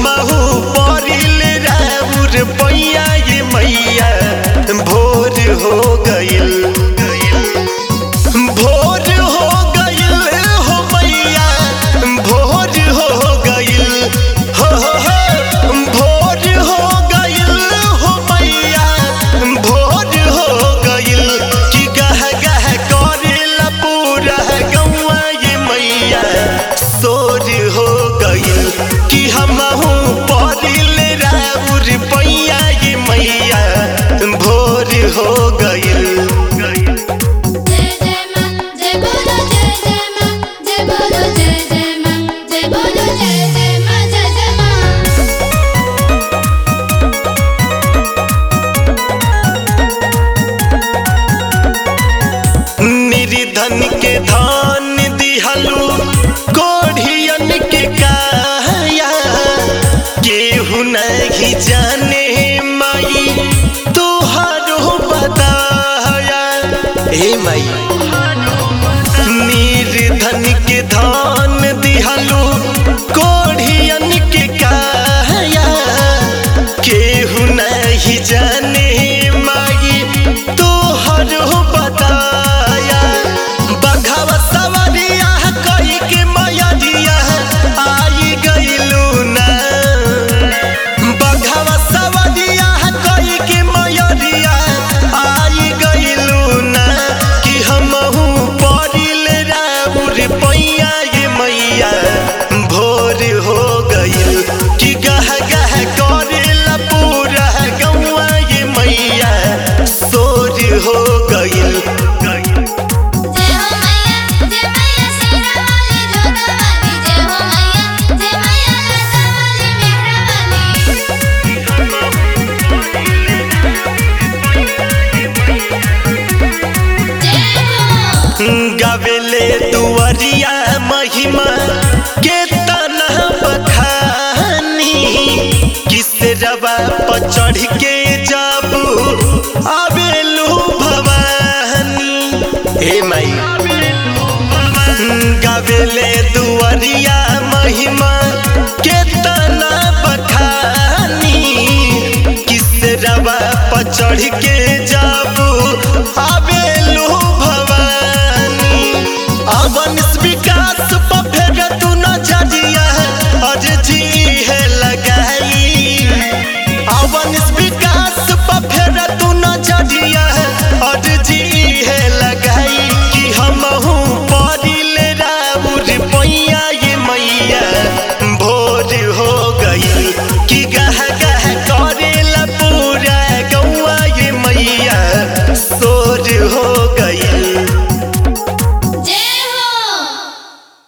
हमहू परिल राउर पैया ये मैया भोर हो गइल भोर हो गइल हो मैया भोर हो गइल हो हो हो भोर हो गइल हो मैया भोर हो गइल कि गह गह करेला पूरा गौआ ये मैया सोर हो गइल कि हमहू परिल राउर पैया ये मैया भोर हो गइल जय जय मां जय बोलो जय जय मां जय बोलो जय जय मां जय बोलो जय जय मां जय जय मां निर्धन के धान दिहलू कोढ़ियन के काया केहू नहीं जाने माई तुहारो बताया हे माई निर्धन के धान दिहलू कोढ़ियन के काया केहू नहीं जाने माई तोहरो बताया बघवा सवरिया कही के मयरिया आई गइलू ना बघवा सवरिया कही के मयरिया आई गइलू ना कि हमहू परिल राउर पैया ये मैया भोर हो गइल कि गह गह करेला पूरा गौआ ये मैया सोर हो गइल जय हो मैया जय मैया शेरा वाली जोधा वाली जय हो मैया जय मैया लता वाली मेहरा वाली जय हो गवेले दुआरिया महिमा के तना बखानी किस रवा पर चढ़ के जाबू आवेलू भवानी हे माई गवेले दुआरिया महिमा के तना बखानी किस रवा पर चढ़ के जाबू आवेलू